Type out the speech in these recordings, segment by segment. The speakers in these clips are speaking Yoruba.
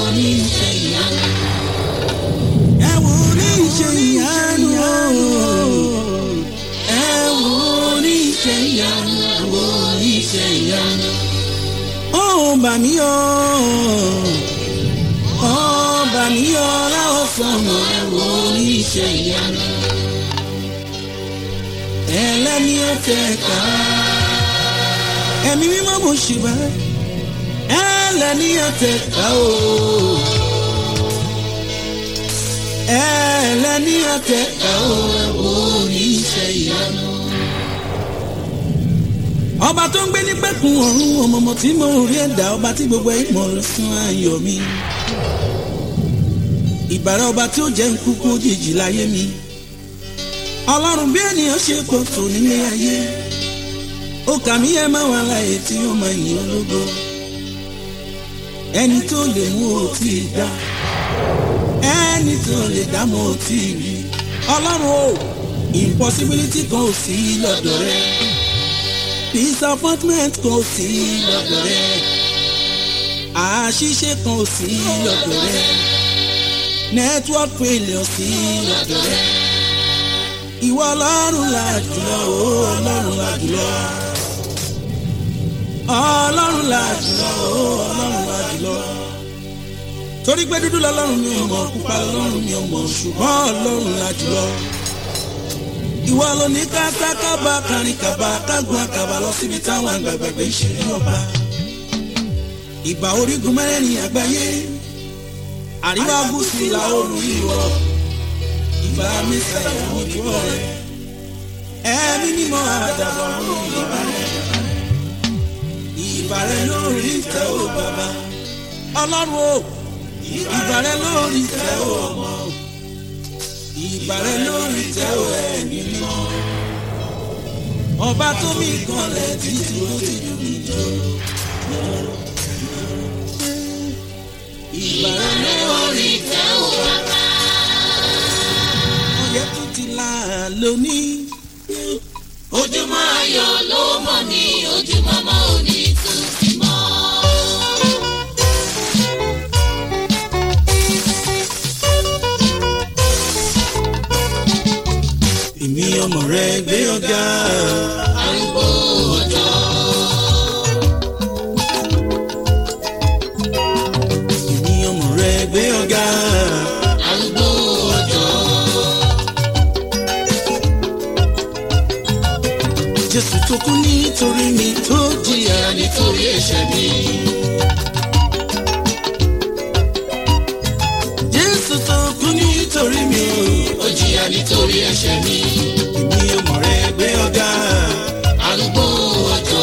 oníṣẹ́ ìyanu. ẹ wo oníṣẹ́ ìyanu o. ẹ wo oníṣẹ́ ìyanu. ẹ wo oníṣẹ́ ìyanu. ó bà mí o. ó bà mí o láwọ̀ sọmọ ẹ wo oníṣẹ́ ìyanu. ẹlẹ́ni ọ̀tẹ̀ ká. ẹ̀mí mímọ́ mo ṣì bá ẹlẹ́ni ọ̀tẹ̀ ká o. ẹlẹ́ni ọ̀tẹ̀ ká o. ẹ wo oníṣẹ́ ìyanu. ọba tó ń gbé ní pẹ́kun ọ̀run ọmọọmọ tí mo rí ẹ̀dá ọba tí gbogbo ìmọ̀ lọ sún ayọ̀ mi. ìbàrẹ̀ ọba tí ó jẹ́ nkúkú òjijì láyé mi. ọlọ́run bí ènìyàn ṣe pọ̀ tó nílé ayé. ó kà mí ẹ máa wà láàyè tí ó máa yìn ológo. ẹni tó lè mú o tí ì dá. ẹni tó lè dá mọ́ o tí ì rí. ọlọ́run o impossibility kan ò sí lọ́dọ̀ rẹ̀ disappointment kò sí lọ́dọ̀ rẹ̀ àṣìṣe kan ò sí lọ́dọ̀ rẹ̀ network failure sí lọ́dọ̀ rẹ̀ ìwọ ọlọ́run la jùlọ o ọlọ́run la jùlọ ọlọ́run la jùlọ o ọlọ́run la jùlọ torí pé dúdú lọ́lọ́run mi ò mọ̀ pupa lọ́lọ́run mi ò mọ̀ ṣùgbọ́n ọlọ́run la jùlọ ìwọ ló ní kásákábà kárin kàbà kágun àkàbà lọ síbi táwọn àgbàgbàgbé ń ṣeré ọba. ìbà orígun mẹ́rẹ̀ẹ̀rin àgbáyé àríwá gúúsù ìlà oòrùn ìwọ̀ ìbà mẹ́sà ìwọ̀n ìwọ̀ rẹ̀ ẹ̀mí mímọ́ àdàbọ̀ ọ̀run ìbà rẹ̀ ìbà rẹ̀ lórí ìtẹ́ ò bàbá ọlọ́run o ìbà rẹ̀ lórí ìtẹ́ ò ọmọ ìbàrẹ̀ lórí tẹ́ ò ẹ̀mí mímọ́. ọba tó mi kanlẹ̀ títí ó ti dùn mí jọ. ìbàrẹ̀ lórí tẹ́ ò bàbá. ọyẹ́ tó ti là lónìí. ojúmọ́ ayọ̀ ló mọ̀ ní ojúmọ́ mọ́ òní tún ti mọ́. èmi ọmọ rẹ gbé ọgá. arúgbó ọjọ́. èmi ọmọ rẹ gbé ọgá. arúgbó ọjọ́. jésù tó kú nítorí mi tó jìyà ìyá nítorí ẹ̀ṣẹ̀ mi. jésù tó kú nítorí mi ó jìyà nítorí ẹ̀ṣẹ̀ mi. èmi ọmọ rẹ gbé ọgá. arúgbó ọjọ́.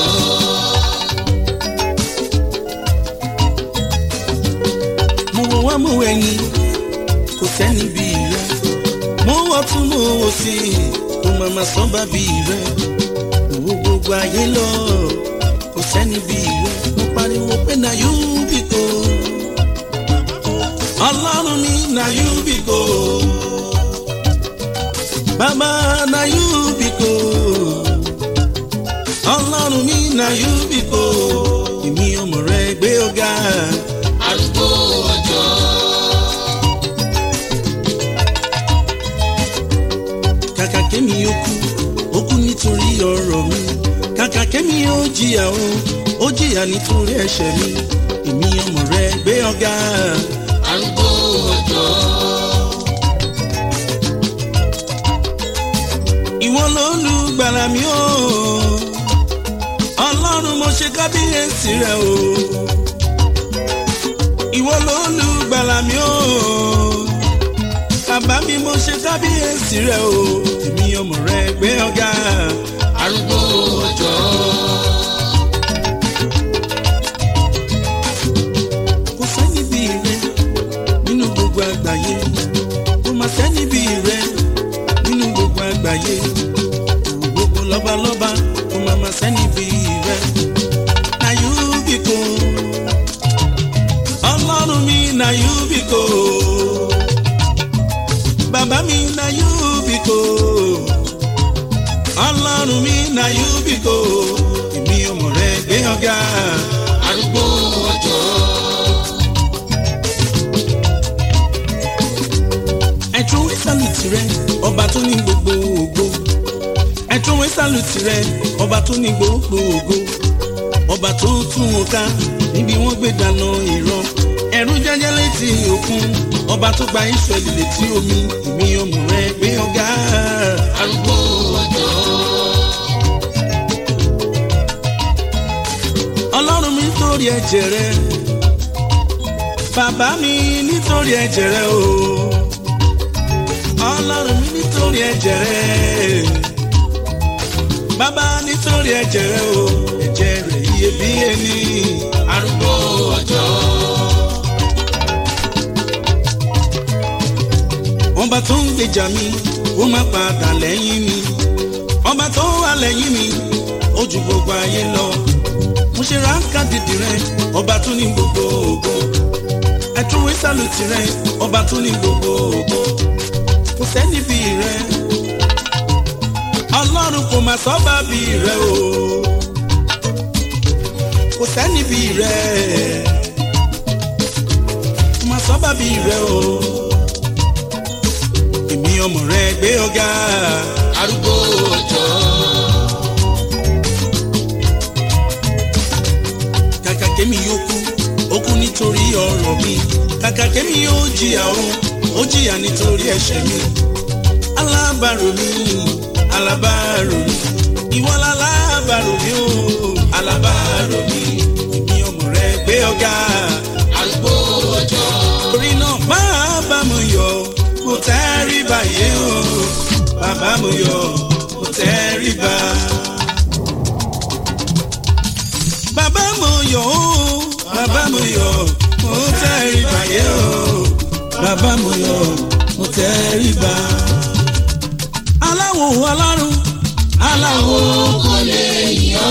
mo wọ wá mo wẹ̀yìn kò sẹ́ni bí rẹ mo wọ́ tún mo wò sí kò màmá sán bá bí rẹ mo wo gbogbo ayé lọ kò sẹ́ni bí rẹ mo pariwo pé na yóò bí kò ọlọ́run mi na yóò bí kò bàbá na yóò bí kò ọlọ́run mi na yóò bí kò èmi ọmọ rẹ gbé ọgá. arúgbó ọjọ́. kàkà kémi ó kú ó kú nítorí ọ̀rọ̀ mi kàkà kémi ó jìyà o ó jìyà nítorí ẹ̀ṣẹ̀ mi èmi ọmọ rẹ gbé ọ̀gá arúgbó ọjọ́. ìwọ ló lù gbàrà mi o ọlọ́run mo ṣe kábíyèsí rẹ o ìwọ ló lù gbàrà mi o bàbá mi mo ṣe kábíyèsí rẹ o èmi ọmọ rẹ gbé ọ̀gá. arúgbó ọjọ́. kò sẹ́ni bí rẹ nínú gbogbo àgbáyé kò má sẹ́ni bí rẹ nínú gbogbo àgbáyé gbogbo lọ́balọ́ba kò má má sẹ́ni bí rẹ. na you be ko ọlọ́run mi na you be ko bàbá mi na you be ko ọlọ́run mi na you be ko èmi ọmọ rẹ gbé ọ̀gá. arúgbó ọjọ́. tirẹ̀ ọba tó ní gbogbo ògo ẹtún wí sálùtì rẹ̀ ọba tó ní gbogbo ògo ọba tó tún wọn ká níbi wọ́n gbé dáná ìran ẹ̀rù jẹ́jẹ́ létí òkun ọba tó gba Ísírẹ́lì létí omi èmi ọmọ rẹ gbé ọ̀gá. arúgbó ọjọ́ ọlọ́run mi nítorí ẹ̀jẹ̀ rẹ bàbá mi nítorí ẹ̀jẹ̀ rẹ o ọlọ́run mi nítorí ẹ̀jẹ̀ rẹ bàbá nítorí ẹ̀jẹ̀ rẹ o ẹ̀jẹ̀ rẹ iyebíye ni arúgbó ọjọ́ ọba tó ń gbèjà mi ó má padà lẹ́yìn mi ọba tó wà lẹ́yìn mi ó ju gbogbo ayé lọ mo ṣe ráńkà dìdì rẹ ọba tó ní gbogbo ògo ẹtún wí sálùtì rẹ ọba tó ní gbogbo ògo kò sẹ́ni bí rẹ ọlọ́run kò má sọ́ba bí rẹ o kò sẹ́ni bí rẹ kò má sọ́ba bí rẹ o èmi ọmọ rẹ gbé ọ̀gá arúgbó ọjọ́ kàkà kémi yóò kú ó kú nítorí ọ̀rọ̀ mi kàkà kémi yóò jìyà o ó jìyà nítorí ẹ̀ṣẹ̀ mi alábàárò mi alábàárò mi ìwọ lálábàárò mi o alábàárò mi èmi ọmọ rẹ gbé ọ̀gá arúgbó ọjọ́ torí náà máa bá mo yọ̀ mo tẹ́rí báyé o bàbá mo yọ̀ mo tẹ́rí bá. bàbá mo yọ̀ o bàbá mo yọ̀ mo tẹ́rí báyé o bàbá mo yọ̀ mo tẹ́rí bá. aláwo alárùn aláwo kò lè yọ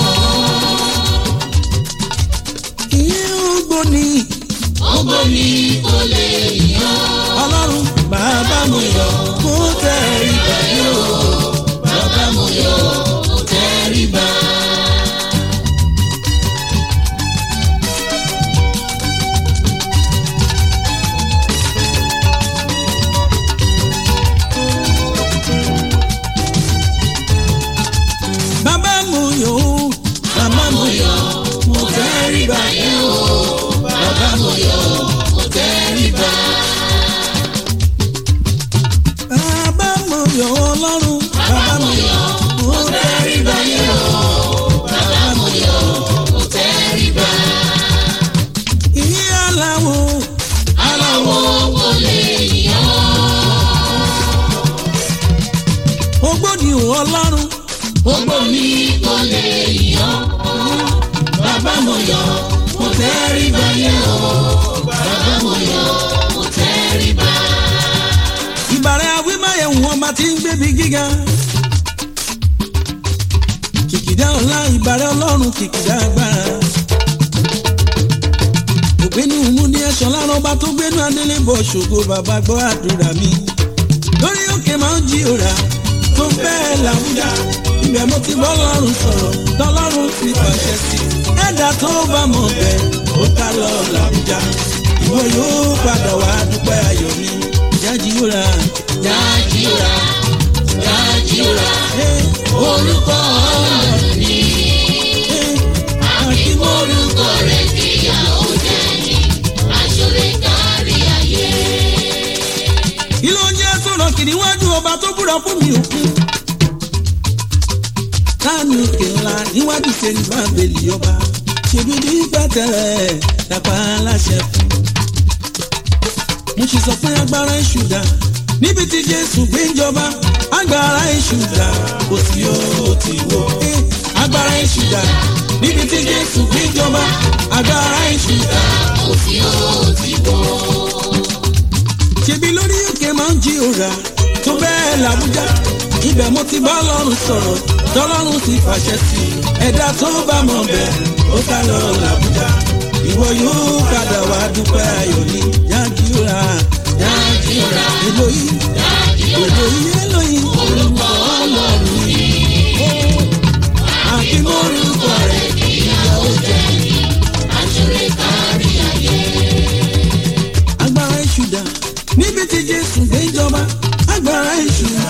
ìyẹn ó gbóni ọgbó mi kò lè yọ ọlọ́run bàbá mo yọ̀ mo tẹ́rí báyé o. bàbá mo yọ̀ mo tẹríba. bàbá mo yọ̀ o bàbá mo yọ̀ mo tẹ́rí báyé o. bàbá mo yọ̀ mo tẹríba. bàbá mo yọ̀ ọlọ́run bàbá mo yọ̀ mo tẹ́rí báyé o. bàbá mo yọ̀ mo tẹríba. ìyá aláwo aláwo kò lè yọ ògbóni ọlọ́run ọgbó mi kò lè yọ. bàbá mo yọ̀ mo tẹríba yẹ o. bàbá mo yọ̀ mo tẹríba. ìbàrẹ̀ awímáyẹ̀wò ọba tí ń gbébi gíga. kìkìdá ọlá ìbàrẹ̀ ọlọ́run kìkìdá agbára. ògbénu múni ẹ̀ṣọ́ lára ọba tó gbénu adélébọ̀ ṣògo bàbá gbọ́ àdúrà mi. lórí òkè máa ń jí òrà tó bẹ́ẹ̀ làwùjá. ibẹ̀ mo ti bọ́ lọ́rùn sọ̀rọ̀ tọ́lọ́run ti pàṣẹ sí. ẹ̀dá tó bá mọ̀ bẹ́ẹ̀ ó ká lọ làwùjá. ìwọ yóò padà wá dúpẹ́ ayọ̀ mi. jájí òrà. Dájúra, dájúra, orúkọ ọlọ́run ni. Àkímọ́rúkọ rẹ̀ kíyà ó jẹ́ ní aṣọ́rẹ́ kárí ayé. ilé oúnjẹ sọ̀rọ̀ kìnìún wájú ọba tó búra fún mi òkun. táàmì òkè ńlá níwájú sẹ́ni bábẹ́lì ọba ṣèbí bí gbàtẹ́rẹ́ tàpá aláṣẹ fún. mo sì sọ pé agbára èṣù dà níbi tí jésù gbé ń jọba agbára èṣù dà kò sí ó ti wó. Eh, agbára èṣù dà níbi tí jésù gbé ń jọba agbára èṣù dà. Kò sí òtí bọ́. ṣebí lórí òkè máa ń jí òrà tó bẹ́ẹ̀ làbújá ibẹ̀ mo ti bá ọlọ́run sọ̀rọ̀ tọ́lọ́run ti fàṣẹ sí i ẹ̀dá tó bá mọ̀ bẹ́ẹ̀ ó ká lọ làbújá ìwọ yóò padà wá dúpẹ́ ayọ̀ ní yájúra Dájúra, èlòyìn dájúra, èlòyìn èlòyìn orúkọ ọlọ́run ni. àkímọ́rúkọ rẹ̀ Kíyà ó jẹ́ ní aṣọ́rẹ́ kárí ayé. agbára ìṣúdà níbi tí jésù gbé jọba agbára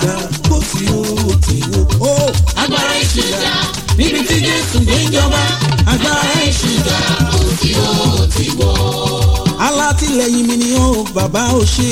ìṣúgà kó tí ó ti wó. agbára ìṣúgà níbi tí jésù gbé ń jọba agbára ìṣúgà kò tí ó ti wọ́. alátìlẹyìn mi ni ó bàbá ò ṣe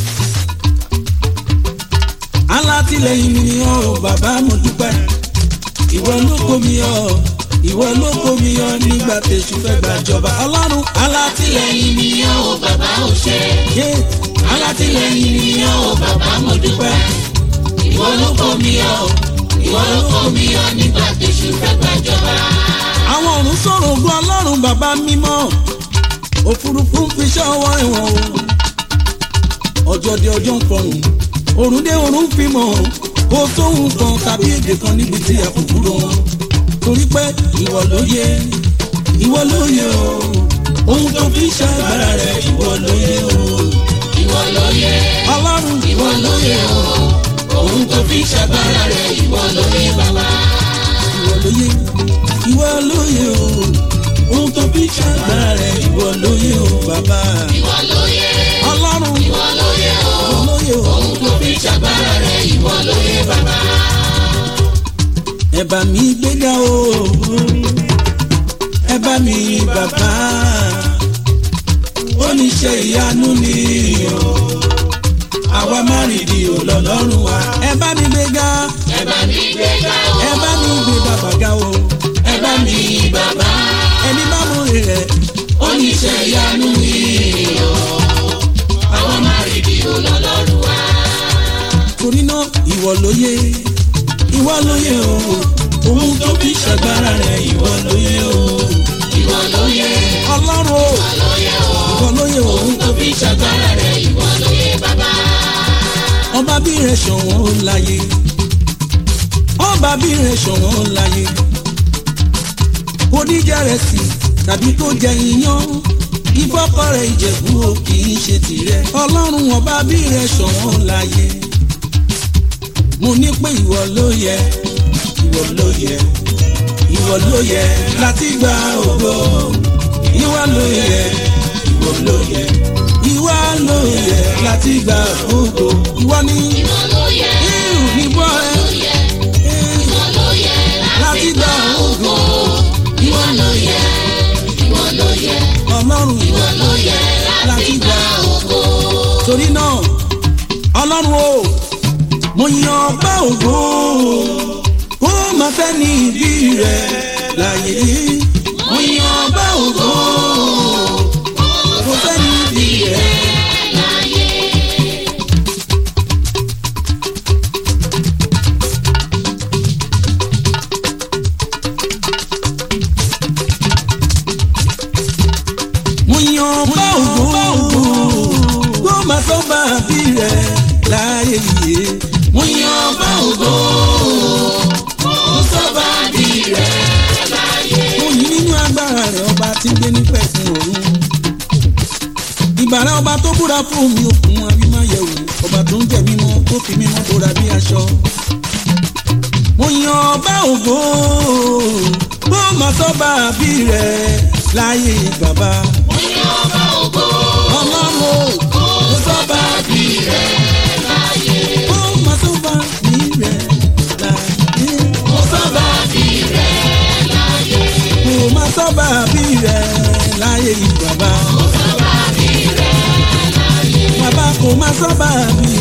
alátìlẹyìn mi ni ó bàbá mo dúpẹ́ ìwọ ló kó mi yọ ìwọ ló kó mi yọ nígbà tèṣù fẹ́ gbàjọba ọlọ́run alátìlẹyìn alátìlẹyìn mi yàn ó bàbá ò ṣe yé alátìlẹyìn mi yàn ó bàbá mo dúpẹ́ ìwọ ló kó mi yọ ìwọ ló kó mi yọ nígbà tèṣù fẹ́ gbàjọba. àwọn ọ̀run sọ̀rọ̀ ògùn ọlọ́run bàbá mímọ́ òfurufú ń fi ṣọ́wọ́ ẹ̀wọ̀n o ọjọ́ dé ọjọ́ ń fọhùn òrùn dé òrùn ń fi mọ̀ kó sóhun kan tàbí èdè kan níbi tí a kò kúrò wọn torí pé ìwọ ló yẹ ìwọ ló yẹ o ohun tó fi ṣàgbára rẹ ìwọ ló yẹ o ìwọ ló yẹ ọlọ́run ìwọ ló yẹ o ohun tó fi ṣàgbára rẹ ìwọ ló yẹ bàbá. ìwọ ló yẹ ìwọ ló yẹ o ohun tó fi ṣàgbára rẹ ìwọ ló yẹ o bàbá ìwọ ló yẹ ọlọ́run ìwọ ló yẹ o ìwọ ló yẹ o. ohun tó fi ṣàgbára rẹ ìwọ ló yẹ bàbá. ẹ bá mi gbéga o ẹ bá mi bàbá oníṣẹ́ ìyanu ni o àwa má rìndì ò lọ́lọ́run wa ẹ bá mi gbéga ẹ bá mi gbéga o ẹ bá mi gbé bàbá ga o ẹ bá mi bàbá ẹni bá mú rẹ oníṣẹ́ ìyanu ni o àwọn márìndì olólọ́run wa. torí náà ìwọ ló yẹ ìwọ ló yẹ o ohun tó fi ṣàgbára rẹ ìwọ ló yẹ o ìwọ ló yẹ ọlọ́run o ló yẹ o ìwọ ló yẹ o ohun tó fi ṣàgbára rẹ ìwọ ló yẹ bàbá. ọba bí rẹ ṣọ̀wọ́n láyé ọba bí rẹ ṣọ̀wọ́n láyé oníjà rẹ sì tàbí tó jẹ iyán ìfọ́kọ rẹ ìjẹ̀bú o kì í ṣe tìrẹ ọlọ́run ọba bí rẹ ṣọ̀wọ́n láyé mo ní pé ìwọ ló yẹ ìwọ ló yẹ ìwọ ló yẹ láti gba ògo ìwọ ló yẹ ìwọ ló yẹ ìwọ ló yẹ láti gba ògo ìwọ ní ìwọ ló yẹ irun níbọ ẹ ló yẹ ìwọ ló yẹ láti gba ògo ìwọ ló yẹ ìwọ ló yẹ ọlọ́run ìwọ ló yẹ láti gba ògo. torí náà ọlọ́run o mo yan ọgbà ògo kó má fẹ́ ní ìdí rẹ̀ láyé mo yan ọgbà ògo kó fẹ́ ní ìdí rẹ̀. mo yan ọgbà ògo kó má sọ bá bí rẹ̀ láyé yìí mo yan ọgbà ògo Ó sọ́ba di rẹ̀ láyé. mo yìn nínú agbára rẹ̀ ọba tí ń gbé nípẹ̀ fún òun. ìbàrá ọba tó búra fún mi òkun abímáyẹ̀wò ọba tó ń jẹ mímọ́ tó fi mímọ́ bóra bí aṣọ. mo yan ọba ògo bó ma sọ́ba bí rẹ̀ láyé bàbá. Ó yan ọba ògo. ọlọ́run o Ó sọ́ba di rẹ̀ láyé. bó ma sọ́ba bí rẹ̀ láyé. Ó sọ́ba di rẹ̀ láyé. kò ma sọ́ba bí rẹ̀ láyé bàbá. Ó sọ́ba di rẹ̀ láyé. bàbá kò ma sọ́ba bí